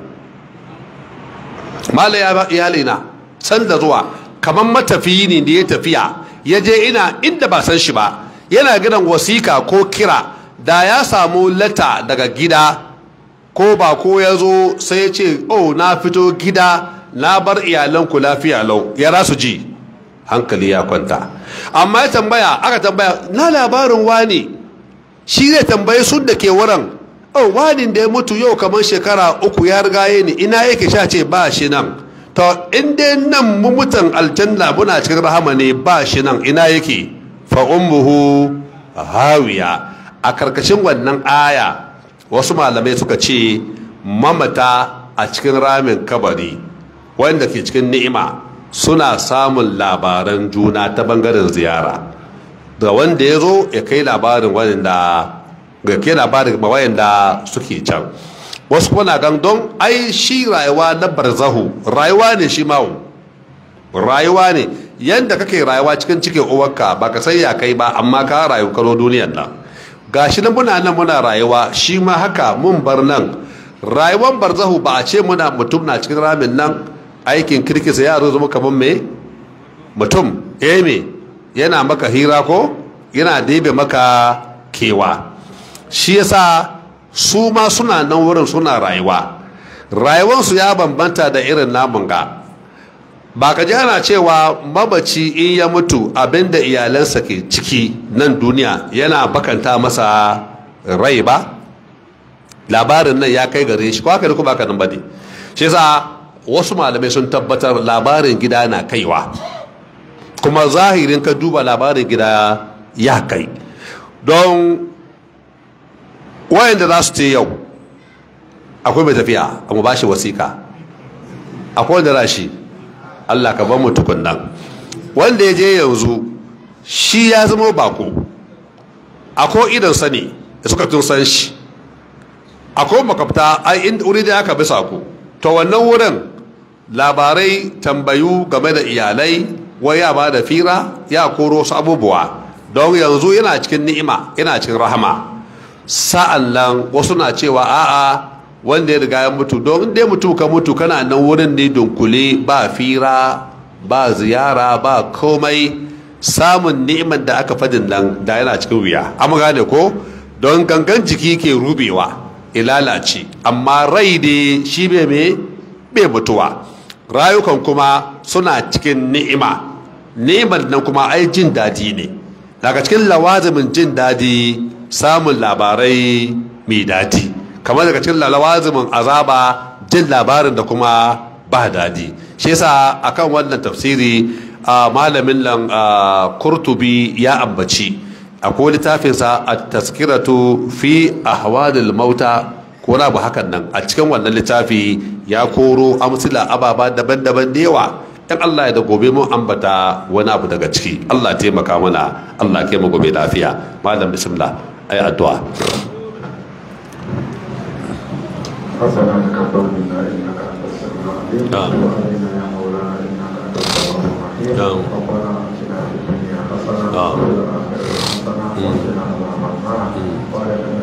mala iyali na san da zuwa kamar matafiyi ne da ya tafiya ya je ina inda ba san shi ba yana gidan wasika ko kira da ya samu lata daga gida ko ba ko ya zo sai ya ce oh na fito gida na bar iyalanku lafiya lau ya rasu ji hankali ya kwanta amma ya tambaya aka tambaya na labarin wani shi zai tambaye sun da ke wurin oh wanin da ya mutu yau kamar shekara uku ya rigaye ni ina yake sha ce ba shi nan to in dai nan mu mutan aljanna muna cikin rahama ne ba shi nan ina yake fa ummuhu hawiya a karkashin wannan aya wasu malamai suka ce mamata a cikin ramin kabari wanda ke cikin ni'ima suna samun labaran juna ta bangaren ziyara da wanda ya zo ya kai labarin wanda ga ke labarin wayanda suke can wasu kuma na gan don ai shi rayuwa na barzahu rayuwa ne shi mawu rayuwa ne yadda kake rayuwa cikin cikin uwarka ba ka sai ya kai ba amma ka rayu karo duniyan nan gashi nan muna nan muna rayuwa shi ma haka mun bar nan rayuwar barzahu ba a ce muna mutum na cikin ramin nan aikin kirkisa ya zo zama kamar me mutum eh me yana maka hira ko yana debe maka kewa shi yasa su ma suna nan wurin suna rayuwa rayuwarsu ya bambanta da irin namun ga ba ka ji ana cewa mabaci in ya mutu abinda iyalansa ke ciki nan duniya yana bakanta masa rai ba labarin nan ya kai gare shi ko haka ne ko baka nan bane shi yasa wasu malamai sun tabbatar labarin gida na kaiwa kuma zahirin ka duba labarin gida ya kai don wayanda za su ce yau akwai mai tafiya a mu bashi wasika akwai wanda rashi Allah ka ban mu tukunnan wanda ya je yanzu shi ya zama bako akwai idan sani da suka tun san shi akwai makafta ai inda wuri da aka bi sako to wannan wurin labarai tambayu game da iyalai wai ya ba da fira ya koro su abubuwa don yanzu yana cikin ni'ima yana cikin rahama sa'an nan wasu na cewa a'a wanda ya riga ya mutu don dai mutu ka mutu kana nan wurin ne dunkule ba fira ba ziyara ba komai samun ni'imar da aka fadin nan da yana cikin wuya amma gane ko don gangan jiki ke rubewa ilalace amma rai ne shi bai me bai mutuwa rayukan kuma suna cikin ni'ima ni'imar nan kuma ai jin daɗi ne daga cikin lawazimin jin daɗi samun labarai mai daɗi kamar daga cikin lawazimin azaba jin labarin da kuma ba daɗi shi yasa akan wannan tafsiri a malamin nan kurtubi ya ambaci akwai littafinsa a taskiratu fi ahwadil mauta ko na bu hakan nan a cikin wannan littafi ya koro amsila ababa daban-daban da yawa in Allah ya da gobe mun ambata wani abu daga ciki Allah taimaka mana Allah ke mu gobe lafiya malam bismillah ai addu'a ربنا تقبل منا انك انت السميع العليم آمين. وتب علينا يا مولانا انك انت التواب الرحيم آمين. ربنا اتنا في الدنيا حسنه آمين. وفي الاخره حسنه وقنا عذاب النار وادخلنا